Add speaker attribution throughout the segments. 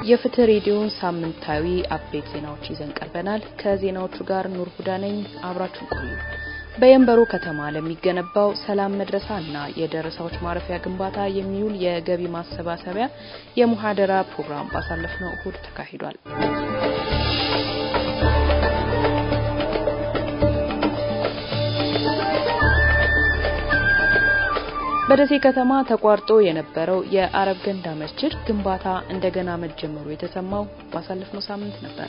Speaker 1: የፍትህ ሬዲዮን ሳምንታዊ አበይት ዜናዎች ይዘን ቀርበናል። ከዜናዎቹ ጋር ኑር ሁዳ ነኝ። አብራችሁን ቆዩ። በየንበሮ ከተማ ለሚገነባው ሰላም መድረሳ እና የደረሳዎች ማረፊያ ግንባታ የሚውል የገቢ ማሰባሰቢያ የሙሐደራ ፕሮግራም ባሳለፍነው እሁድ ተካሂዷል። በደሴ ከተማ ተቋርጦ የነበረው የአረብ ገንዳ መስጂድ ግንባታ እንደገና መጀመሩ የተሰማው ባሳለፍነው ሳምንት ነበር።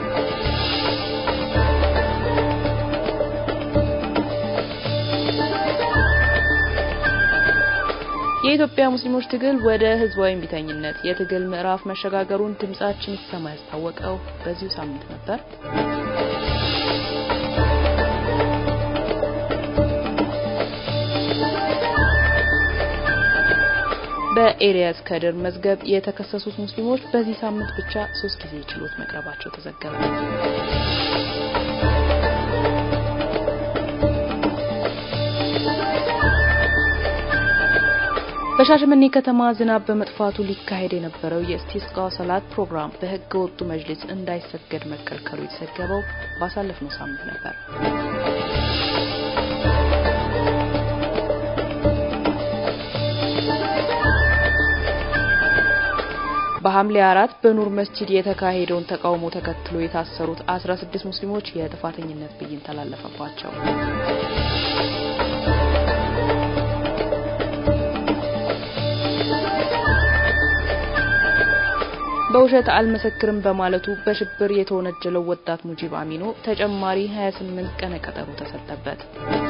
Speaker 1: የኢትዮጵያ ሙስሊሞች ትግል ወደ ህዝባዊ እምቢተኝነት የትግል ምዕራፍ መሸጋገሩን ድምጻችን ይሰማ ያስታወቀው በዚሁ ሳምንት ነበር። በኤልያስ ከድር መዝገብ የተከሰሱት ሙስሊሞች በዚህ ሳምንት ብቻ ሶስት ጊዜ ችሎት መቅረባቸው ተዘገበ። በሻሸመኔ ከተማ ዝናብ በመጥፋቱ ሊካሄድ የነበረው የኢስቲስቃ ሰላት ፕሮግራም በህገ ወጡ መጅሊስ እንዳይሰገድ መከልከሉ የተዘገበው ባሳለፍነው ሳምንት ነበር። በሐምሌ አራት በኑር መስጂድ የተካሄደውን ተቃውሞ ተከትሎ የታሰሩት 16 ሙስሊሞች የጥፋተኝነት ብይን ተላለፈባቸው። በውሸት አልመሰክርም በማለቱ በሽብር የተወነጀለው ወጣት ሙጂብ አሚኖ ተጨማሪ 28 ቀነ ቀጠሮ ተሰጠበት።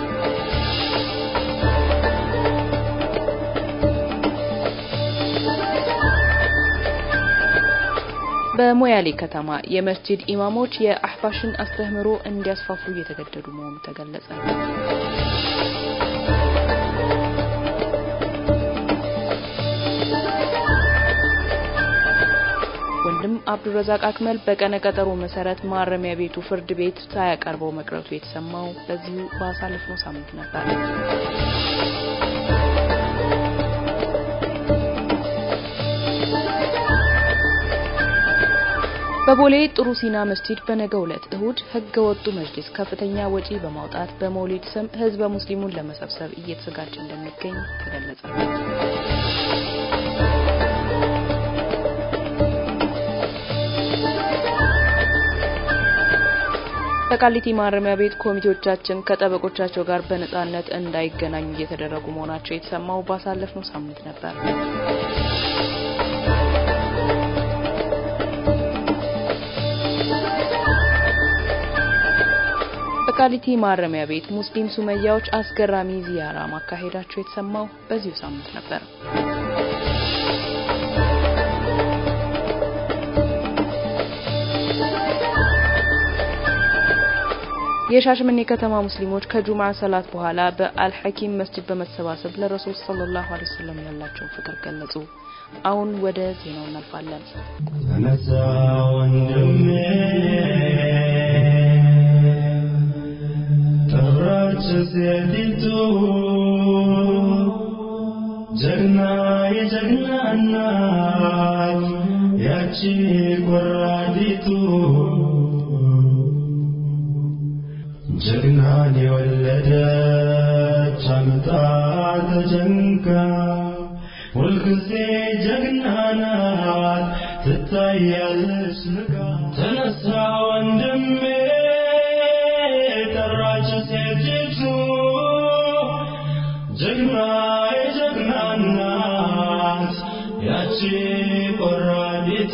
Speaker 1: በሞያሌ ከተማ የመስጂድ ኢማሞች የአህባሽን አስተምህሮ እንዲያስፋፉ እየተገደዱ መሆኑ ተገለጸ። ወንድም አብዱረዛቅ አክመል በቀነ ቀጠሮ መሰረት ማረሚያ ቤቱ ፍርድ ቤት ሳያቀርበው መቅረቱ የተሰማው በዚሁ ባሳለፍነው ሳምንት ነበር። በቦሌ ጥሩ ሲና መስጂድ በነገው ዕለት እሁድ ህገ ወጡ መጅሊስ ከፍተኛ ወጪ በማውጣት በመውሊድ ስም ህዝበ ሙስሊሙን ለመሰብሰብ እየተዘጋጀ እንደሚገኝ ተገለጸ። በቃሊቲ ማረሚያ ቤት ኮሚቴዎቻችን ከጠበቆቻቸው ጋር በነጻነት እንዳይገናኙ እየተደረጉ መሆናቸው የተሰማው ባሳለፍነው ሳምንት ነበር። በቃሊቲ ማረሚያ ቤት ሙስሊም ሱመያዎች አስገራሚ ዚያራ ማካሄዳቸው የተሰማው በዚሁ ሳምንት ነበር። የሻሸመኔ ከተማ ሙስሊሞች ከጁምዓ ሰላት በኋላ በአልሐኪም መስጂድ በመሰባሰብ ለረሱል ሰለላሁ ዐለይሂ ወሰለም ያላቸውን ፍቅር ገለጹ። አሁን ወደ ዜናው እናልፋለን።
Speaker 2: ተነሳ ወንድሜ ጠራች ሴቲቱ ጀግና የጀግና እናት ያቺ ቆራዲቱ ጀግናን የወለደች አምጣ ተጨንቃ ሁልጊዜ ጀግና ናት ትታያለች ንቃ ተነሳ ወንድሜ ጠራች ሴቲቱ ጀግና የጀግና ናት ያቺ ቆራዲቱ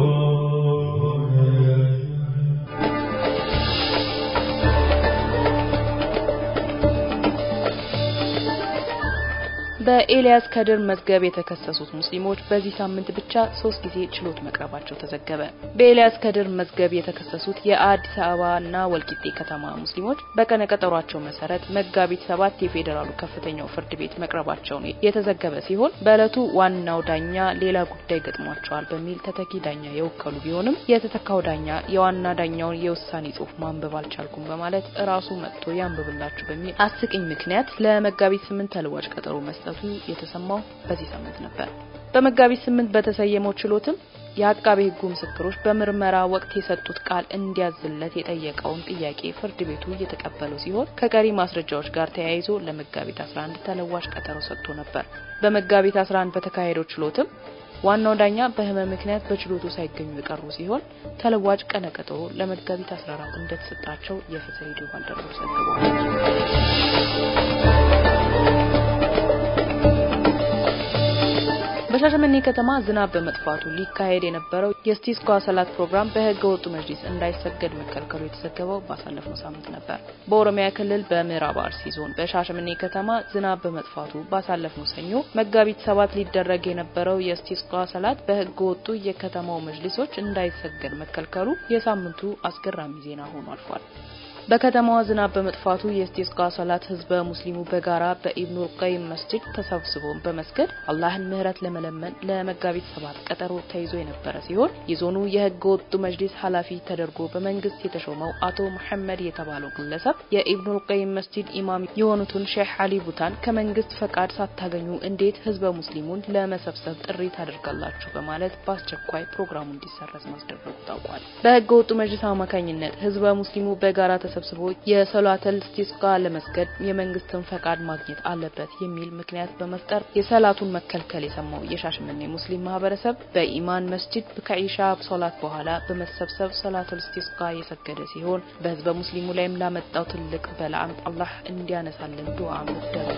Speaker 1: በኤልያስ ከድር መዝገብ የተከሰሱት ሙስሊሞች በዚህ ሳምንት ብቻ ሶስት ጊዜ ችሎት መቅረባቸው ተዘገበ። በኤልያስ ከድር መዝገብ የተከሰሱት የአዲስ አበባና ወልቂጤ ከተማ ሙስሊሞች በቀነ ቀጠሯቸው መሰረት መጋቢት ሰባት የፌዴራሉ ከፍተኛው ፍርድ ቤት መቅረባቸውን የተዘገበ ሲሆን በዕለቱ ዋናው ዳኛ ሌላ ጉዳይ ገጥሟቸዋል በሚል ተተኪ ዳኛ የወከሉ ቢሆንም የተተካው ዳኛ የዋና ዳኛውን የውሳኔ ጽሑፍ ማንበብ አልቻልኩም በማለት እራሱ መጥቶ ያንብብላችሁ በሚል አስቂኝ ምክንያት ለመጋቢት ስምንት ተለዋጭ ቀጠሮ መስጠቱ የተሰማው በዚህ ሳምንት ነበር። በመጋቢት ስምንት በተሰየመው ችሎትም የአቃቤ ሕጉ ምስክሮች በምርመራ ወቅት የሰጡት ቃል እንዲያዝለት የጠየቀውን ጥያቄ ፍርድ ቤቱ እየተቀበለው ሲሆን ከቀሪ ማስረጃዎች ጋር ተያይዞ ለመጋቢት 11 ተለዋጭ ቀጠሮ ሰጥቶ ነበር። በመጋቢት 11 በተካሄደው ችሎትም ዋናው ዳኛ በህመም ምክንያት በችሎቱ ሳይገኙ የቀሩ ሲሆን ተለዋጭ ቀነ ቀጠሮ ለመጋቢት 14 እንደተሰጣቸው የፍትህ ሬዲዮ ባልደረቦች ዘግበዋል። በሻሸመኔ ከተማ ዝናብ በመጥፋቱ ሊካሄድ የነበረው የስቲስኳ ሰላት ፕሮግራም በህገ ወጡ መጅሊስ እንዳይሰገድ መከልከሉ የተዘገበው ባሳለፍነው ሳምንት ነበር። በኦሮሚያ ክልል በምዕራብ አርሲ ዞን በሻሸመኔ ከተማ ዝናብ በመጥፋቱ ባሳለፍነው ሰኞ መጋቢት ሰባት ሊደረግ የነበረው የስቲስኳ ሰላት በህገ ወጡ የከተማው መጅሊሶች እንዳይሰገድ መከልከሉ የሳምንቱ አስገራሚ ዜና ሆኖ አልፏል። በከተማዋ ዝናብ በመጥፋቱ የስቲስቃ ሰላት ህዝበ ሙስሊሙ በጋራ በኢብኑል ቀይም መስጂድ ተሰብስቦ በመስገድ አላህን ምህረት ለመለመን ለመጋቢት ሰባት ቀጠሮ ተይዞ የነበረ ሲሆን የዞኑ የህገ ወጡ መጅሊስ ኃላፊ ተደርጎ በመንግስት የተሾመው አቶ መሐመድ የተባለው ግለሰብ የኢብኑል ቀይም መስጂድ ኢማም የሆኑትን ሼህ አሊ ቡታን ከመንግስት ፈቃድ ሳታገኙ እንዴት ህዝበ ሙስሊሙን ለመሰብሰብ ጥሪ ታደርጋላችሁ በማለት በአስቸኳይ ፕሮግራሙ እንዲሰረዝ ማስደረጉ ታውቋል። በህገ ወጡ መጅሊስ አማካኝነት ህዝበ ሙስሊሙ በጋራ ተሰብስቦ የሰላተል ስቲስቃ ለመስገድ የመንግስትን ፈቃድ ማግኘት አለበት የሚል ምክንያት በመፍጠር የሰላቱን መከልከል የሰማው የሻሸመኔ ሙስሊም ማህበረሰብ በኢማን መስጂድ ከኢሻ ሶላት በኋላ በመሰብሰብ ሰላተል ስቲስቃ የሰገደ ሲሆን በህዝበ ሙስሊሙ ላይም ላመጣው ትልቅ በላም አላህ እንዲያነሳልን ዱዓ መደረጉ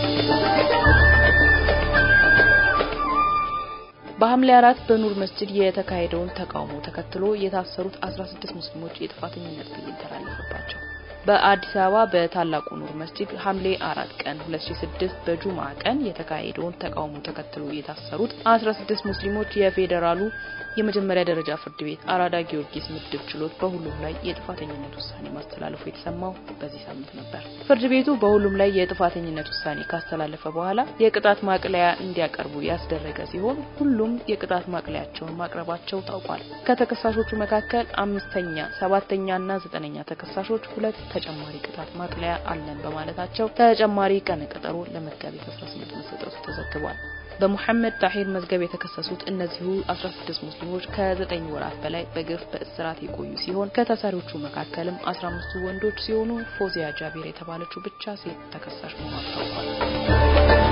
Speaker 1: በሐምሌ አራት በኑር መስጂድ የተካሄደውን ተቃውሞ ተከትሎ የታሰሩት 16 ሙስሊሞች የጥፋተኝነት ብይን ተላለፈባቸው። በአዲስ አበባ በታላቁ ኑር መስጂድ ሐምሌ አራት ቀን 2006 በጁምዓ ቀን የተካሄደውን ተቃውሞ ተከትሎ የታሰሩት 16 ሙስሊሞች የፌዴራሉ የመጀመሪያ ደረጃ ፍርድ ቤት አራዳ ጊዮርጊስ ምድብ ችሎት በሁሉም ላይ የጥፋተኝነት ውሳኔ ማስተላለፉ የተሰማው በዚህ ሳምንት ነበር። ፍርድ ቤቱ በሁሉም ላይ የጥፋተኝነት ውሳኔ ካስተላለፈ በኋላ የቅጣት ማቅለያ እንዲያቀርቡ ያስደረገ ሲሆን ሁሉም የቅጣት ማቅለያቸውን ማቅረባቸው ታውቋል። ከተከሳሾቹ መካከል አምስተኛ፣ ሰባተኛና ዘጠነኛ ተከሳሾች ሁለት ተጨማሪ ቅጣት ማቅለያ አለን በማለታቸው ተጨማሪ ቀነ ቀጠሮ ለመጋቢት 18 መሰጠቱ ተዘግቧል። በሙሐመድ ታሂር መዝገብ የተከሰሱት እነዚሁ 16 ሙስሊሞች ከ9 ወራት በላይ በግፍ በእስራት የቆዩ ሲሆን ከታሳሪዎቹ መካከልም 15ቱ ወንዶች ሲሆኑ ፎዚያ ጃቢር የተባለችው ብቻ ሴት ተከሳሽ መሆኗ ታውቋል።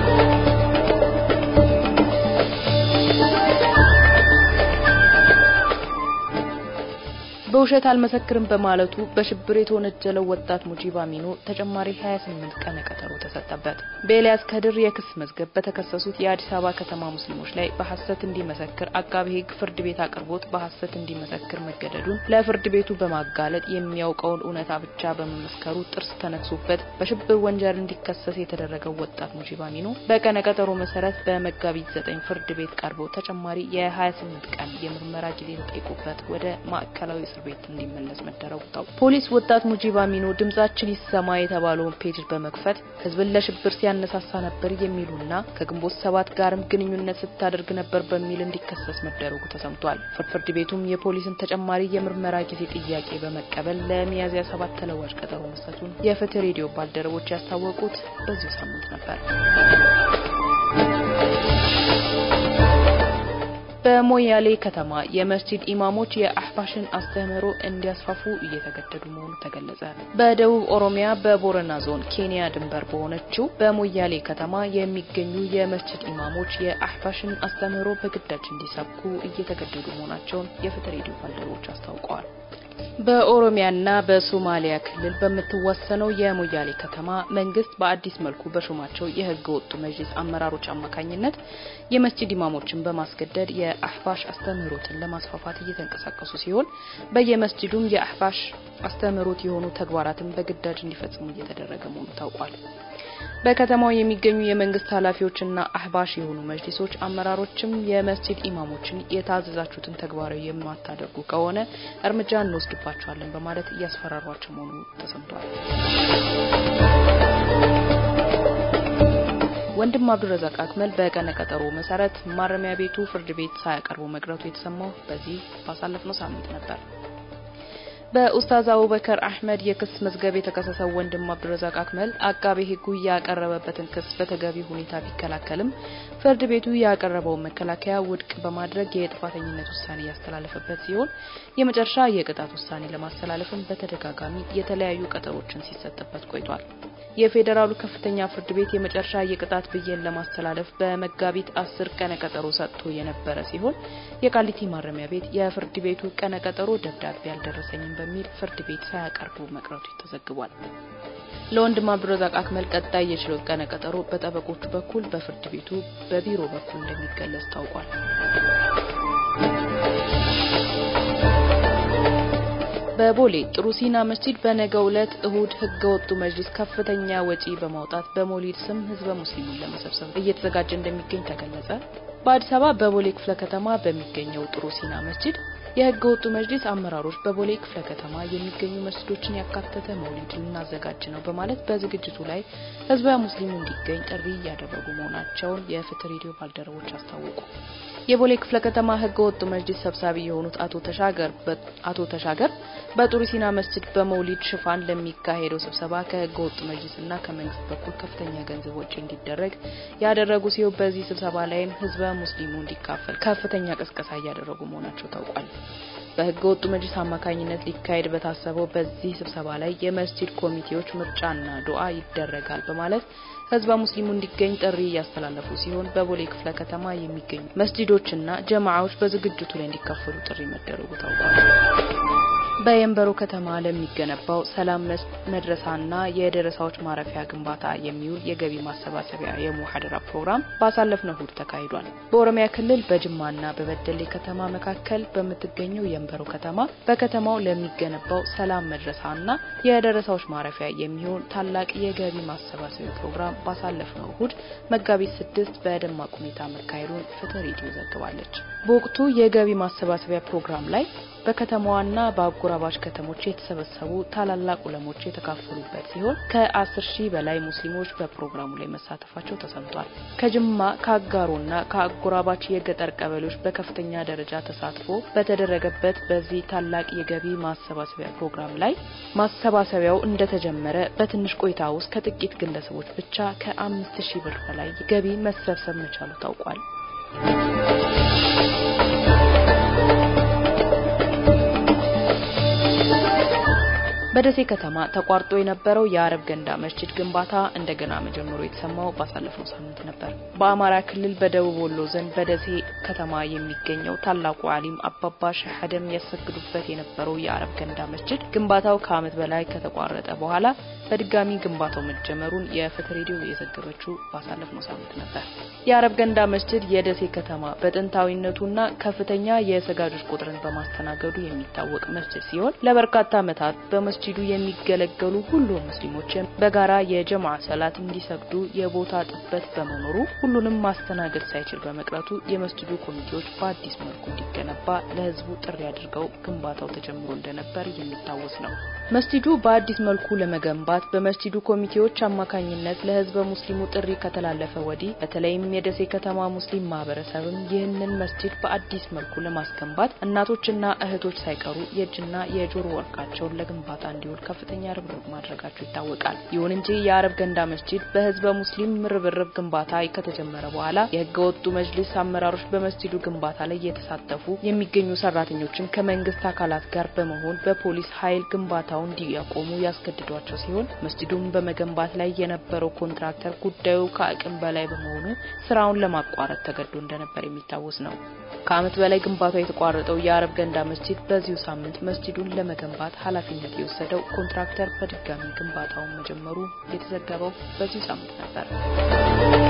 Speaker 1: በውሸት አልመሰክርም በማለቱ በሽብር የተወነጀለው ወጣት ሙጂብ አሚኖ ተጨማሪ 28 ቀነ ቀጠሮ ተሰጠበት። በኤልያስ ከድር የክስ መዝገብ በተከሰሱት የአዲስ አበባ ከተማ ሙስሊሞች ላይ በሐሰት እንዲመሰክር አቃቤ ሕግ ፍርድ ቤት አቅርቦት በሐሰት እንዲመሰክር መገደዱን ለፍርድ ቤቱ በማጋለጥ የሚያውቀውን እውነታ ብቻ በመመስከሩ ጥርስ ተነክሶበት በሽብር ወንጀል እንዲከሰስ የተደረገው ወጣት ሙጂብ አሚኖ በቀነ ቀጠሮ መሰረት በመጋቢት 9 ፍርድ ቤት ቀርቦ ተጨማሪ የ28 ቀን የምርመራ ጊዜ ተጠይቆበት ወደ ማዕከላዊ እስር ቤት እንዲመለስ መደረጉ ታውቋል። ፖሊስ ወጣት ሙጂብ አሚኖ ድምጻችን ይሰማ የተባለውን ፔጅ በመክፈት ህዝብን ለሽብር ሲያነሳሳ ነበር የሚሉና ከግንቦት ሰባት ጋርም ግንኙነት ስታደርግ ነበር በሚል እንዲከሰስ መደረጉ ተሰምቷል። ፍርድ ቤቱም የፖሊስን ተጨማሪ የምርመራ ጊዜ ጥያቄ በመቀበል ለሚያዝያ ሰባት ተለዋጭ ቀጠሮ መስጠቱን የፍትህ ሬዲዮ ባልደረቦች ያስታወቁት በዚሁ ሳምንት ነበር። በሞያሌ ከተማ የመስጂድ ኢማሞች የአህባሽን አስተምህሮ እንዲያስፋፉ እየተገደዱ መሆኑ ተገለጸ። በደቡብ ኦሮሚያ በቦረና ዞን ኬንያ ድንበር በሆነችው በሞያሌ ከተማ የሚገኙ የመስጂድ ኢማሞች የአህባሽን አስተምህሮ በግዳጅ እንዲሰብኩ እየተገደዱ መሆናቸውን የፍትህ ሬዲዮ ባልደረቦች አስታውቀዋል። በኦሮሚያና በሶማሊያ ክልል በምትወሰነው የሞያሌ ከተማ መንግስት በአዲስ መልኩ በሾማቸው የህገ ወጡ መጅሊስ አመራሮች አማካኝነት የመስጂድ ኢማሞችን በማስገደድ የአህባሽ አስተምህሮትን ለማስፋፋት እየተንቀሳቀሱ ሲሆን በየመስጂዱም የአህባሽ አስተምህሮት የሆኑ ተግባራትን በግዳጅ እንዲፈጽሙ እየተደረገ መሆኑ ታውቋል። በከተማው የሚገኙ የመንግስት ኃላፊዎችና አህባሽ የሆኑ መጅሊሶች አመራሮችም የመስጂድ ኢማሞችን የታዘዛችሁትን ተግባራዊ የማታደርጉ ከሆነ እርምጃ እንወስድባቸዋለን በማለት እያስፈራሯቸው መሆኑ ተሰምቷል። ወንድም አብዱረዛቅ አክመል በቀነ ቀጠሮ መሰረት ማረሚያ ቤቱ ፍርድ ቤት ሳያቀርቡ መቅረቱ የተሰማው በዚህ ባሳለፍነው ሳምንት ነበር። በኡስታዝ አቡበከር አህመድ የክስ መዝገብ የተከሰሰው ወንድም አብዱረዛቅ አክመል አቃቤ ሕጉ ያቀረበበትን ክስ በተገቢ ሁኔታ ቢከላከልም ፍርድ ቤቱ ያቀረበውን መከላከያ ውድቅ በማድረግ የጥፋተኝነት ውሳኔ ያስተላለፈበት ሲሆን የመጨረሻ የቅጣት ውሳኔ ለማስተላለፍም በተደጋጋሚ የተለያዩ ቀጠሮችን ሲሰጥበት ቆይቷል። የፌዴራሉ ከፍተኛ ፍርድ ቤት የመጨረሻ የቅጣት ብይን ለማስተላለፍ በመጋቢት አስር ቀነ ቀጠሮ ሰጥቶ የነበረ ሲሆን የቃሊቲ ማረሚያ ቤት የፍርድ ቤቱ ቀነ ቀጠሮ ደብዳቤ አልደረሰኝም በሚል ፍርድ ቤት ሳያቀርቡ መቅረቱ ተዘግቧል። ለወንድም አብዱረዛቅ አክመል ቀጣይ የችሎት ቀነ ቀጠሮ በጠበቆቹ በኩል በፍርድ ቤቱ በቢሮ በኩል እንደሚገለጽ ታውቋል። በቦሌ ጥሩ ሲና መስጂድ በነገው ዕለት እሁድ ህገ ወጡ መጅሊስ ከፍተኛ ወጪ በማውጣት በሞሊድ ስም ህዝበ ሙስሊሙን ለመሰብሰብ እየተዘጋጀ እንደሚገኝ ተገለጸ። በአዲስ አበባ በቦሌ ክፍለ ከተማ በሚገኘው ጥሩ ሲና መስጂድ የህገ ወጡ መጅሊስ አመራሮች በቦሌ ክፍለ ከተማ የሚገኙ መስጂዶችን ያካተተ መውሊድ ልናዘጋጅ ነው በማለት በዝግጅቱ ላይ ህዝበ ሙስሊሙ እንዲገኝ ጥሪ እያደረጉ መሆናቸውን የፍትህ ሬዲዮ ባልደረቦች አስታወቁ። የቦሌ ክፍለ ከተማ ህገ ወጡ መጅሊስ ሰብሳቢ የሆኑት አቶ ተሻገር አቶ ተሻገር በጥሩ ሲና መስጂድ በመውሊድ ሽፋን ለሚካሄደው ስብሰባ ከህገ ወጡ መጅሊስና ከመንግስት በኩል ከፍተኛ ገንዘብ ወጪ እንዲደረግ ያደረጉ ሲሆን በዚህ ስብሰባ ላይም ህዝበ ሙስሊሙ እንዲካፈል ከፍተኛ ቅስቀሳ እያደረጉ መሆናቸው ታውቋል። በህገ ወጡ መጅሊስ አማካኝነት ሊካሄድ በታሰበው በዚህ ስብሰባ ላይ የመስጂድ ኮሚቴዎች ምርጫና ዱዓ ይደረጋል በማለት ህዝበ ሙስሊሙ እንዲገኝ ጥሪ እያስተላለፉ ሲሆን በቦሌ ክፍለ ከተማ የሚገኙ መስጂዶችና ጀማዓዎች በዝግጅቱ ላይ እንዲካፈሉ ጥሪ መደረጉ ታውቋል። በየንበሮ ከተማ ለሚገነባው ሰላም መድረሳና የደረሳዎች ማረፊያ ግንባታ የሚውል የገቢ ማሰባሰቢያ የሙሐደራ ፕሮግራም ባሳለፍነው እሁድ ተካሂዷል። በኦሮሚያ ክልል በጅማና በበደሌ ከተማ መካከል በምትገኘው የንበሮ ከተማ በከተማው ለሚገነባው ሰላም መድረሳና የደረሳዎች ማረፊያ የሚሆን ታላቅ የገቢ ማሰባሰቢያ ፕሮግራም ባሳለፍነው እሁድ መጋቢት ስድስት በደማቅ ሁኔታ መካሄዱን ፍትህ ሬዲዮ ዘግባለች። በወቅቱ የገቢ ማሰባሰቢያ ፕሮግራም ላይ በከተማዋና በአጎራባች ከተሞች የተሰበሰቡ ታላላቅ ዑለሞች የተካፈሉበት ሲሆን ከአስር ሺህ በላይ ሙስሊሞች በፕሮግራሙ ላይ መሳተፋቸው ተሰምቷል። ከጅማ ከአጋሮና ከአጎራባች የገጠር ቀበሌዎች በከፍተኛ ደረጃ ተሳትፎ በተደረገበት በዚህ ታላቅ የገቢ ማሰባሰቢያ ፕሮግራም ላይ ማሰባሰቢያው እንደተጀመረ በትንሽ ቆይታ ውስጥ ከጥቂት ግለሰቦች ብቻ ከአምስት ሺህ ብር በላይ ገቢ መሰብሰብ መቻሉ ታውቋል። በደሴ ከተማ ተቋርጦ የነበረው የአረብ ገንዳ መስጂድ ግንባታ እንደገና መጀመሩ የተሰማው ባሳለፈው ሳምንት ነበር። በአማራ ክልል በደቡብ ወሎ ዞን በደሴ ከተማ የሚገኘው ታላቁ አሊም አባባ ሼህ አደም ያሰግዱበት የነበረው የአረብ ገንዳ መስጂድ ግንባታው ከዓመት በላይ ከተቋረጠ በኋላ በድጋሚ ግንባታው መጀመሩን የፍትህ ሬዲዮ የዘገበችው ባሳለፍነው ሳምንት ነበር። የአረብ ገንዳ መስጂድ የደሴ ከተማ በጥንታዊነቱና ከፍተኛ የሰጋጆች ቁጥርን በማስተናገዱ የሚታወቅ መስጂድ ሲሆን ለበርካታ ዓመታት በመስጂዱ የሚገለገሉ ሁሉም ሙስሊሞች በጋራ የጀማዓ ሰላት እንዲሰግዱ የቦታ ጥበት በመኖሩ ሁሉንም ማስተናገድ ሳይችል በመቅረቱ የመስጂዱ ኮሚቴዎች በአዲስ መልኩ እንዲገነባ ለህዝቡ ጥሪ አድርገው ግንባታው ተጀምሮ እንደነበር የሚታወስ ነው። መስጂዱ በአዲስ መልኩ ለመገንባት በመስጂዱ ኮሚቴዎች አማካኝነት ለህዝበ ሙስሊሙ ጥሪ ከተላለፈ ወዲህ በተለይም የደሴ ከተማ ሙስሊም ማህበረሰብም ይህንን መስጂድ በአዲስ መልኩ ለማስገንባት እናቶችና እህቶች ሳይቀሩ የእጅና የጆሮ ወርቃቸውን ለግንባታ እንዲውል ከፍተኛ ርብርብ ማድረጋቸው ይታወቃል። ይሁን እንጂ የአረብ ገንዳ መስጂድ በህዝበ ሙስሊም ርብርብ ግንባታ ከተጀመረ በኋላ የህገ ወጡ መጅሊስ አመራሮች በመስጂዱ ግንባታ ላይ የተሳተፉ የሚገኙ ሰራተኞችን ከመንግስት አካላት ጋር በመሆን በፖሊስ ኃይል ግንባታውን እንዲያቆሙ ያስገድዷቸው ሲሆን መስጂዱን በመገንባት ላይ የነበረው ኮንትራክተር ጉዳዩ ከአቅም በላይ በመሆኑ ስራውን ለማቋረጥ ተገዶ እንደነበር የሚታወስ ነው። ከአመት በላይ ግንባታው የተቋረጠው የአረብ ገንዳ መስጂድ በዚሁ ሳምንት መስጂዱን ለመገንባት ኃላፊነት የወሰደው ኮንትራክተር በድጋሚ ግንባታውን መጀመሩ የተዘገበው በዚሁ ሳምንት ነበር።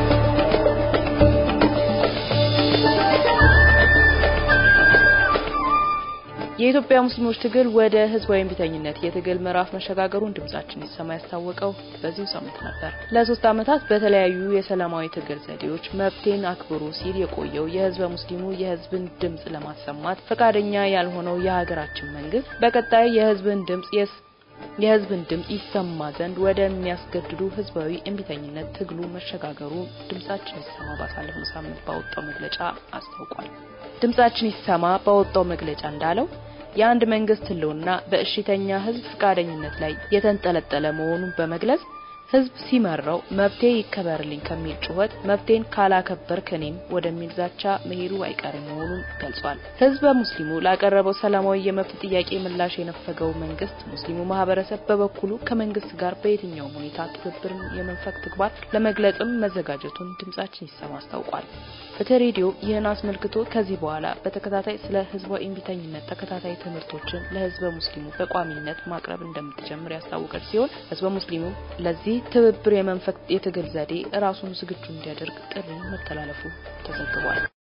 Speaker 1: የኢትዮጵያ ሙስሊሞች ትግል ወደ ህዝባዊ እምቢተኝነት የትግል ምዕራፍ መሸጋገሩን ድምጻችን ይሰማ ያስታወቀው በዚሁ ሳምንት ነበር። ለሶስት ዓመታት በተለያዩ የሰላማዊ ትግል ዘዴዎች መብቴን አክብሩ ሲል የቆየው የህዝበ ሙስሊሙ የህዝብን ድምጽ ለማሰማት ፈቃደኛ ያልሆነው የሀገራችን መንግስት በቀጣይ የህዝብን ድምጽ የህዝብን ድምጽ ይሰማ ዘንድ ወደሚያስገድዱ ህዝባዊ እምቢተኝነት ትግሉ መሸጋገሩ ድምጻችን ይሰማ ባሳለፍነው ሳምንት ባወጣው መግለጫ አስታውቋል። ድምጻችን ይሰማ ባወጣው መግለጫ እንዳለው የአንድ መንግስት ህልውና በእሽተኛ ህዝብ ፈቃደኝነት ላይ የተንጠለጠለ መሆኑን በመግለጽ ህዝብ ሲመራው መብቴ ይከበርልኝ ከሚል ጩኸት መብቴን ካላከበርክ እኔም ወደሚል ዛቻ መሄዱ አይቀሬ መሆኑን ገልጿል። ህዝበ ሙስሊሙ ላቀረበው ሰላማዊ የመብት ጥያቄ ምላሽ የነፈገው መንግስት ሙስሊሙ ማህበረሰብ በበኩሉ ከመንግስት ጋር በየትኛውም ሁኔታ ትብብርን የመንፈግ ተግባር ለመግለጽም መዘጋጀቱን ድምጻችን ይሰማ አስታውቋል። ፍትህ ሬዲዮ ይህን አስመልክቶ ከዚህ በኋላ በተከታታይ ስለ ህዝባዊ እምቢተኝነት ተከታታይ ትምህርቶችን ለህዝበ ሙስሊሙ በቋሚነት ማቅረብ እንደምትጀምር ያስታወቀች ሲሆን ህዝበ ሙስሊሙ ለዚህ ትብብር የመንፈግ የትግል ዘዴ ራሱን ዝግጁ እንዲያደርግ ጥሪ መተላለፉ ተዘግቧል።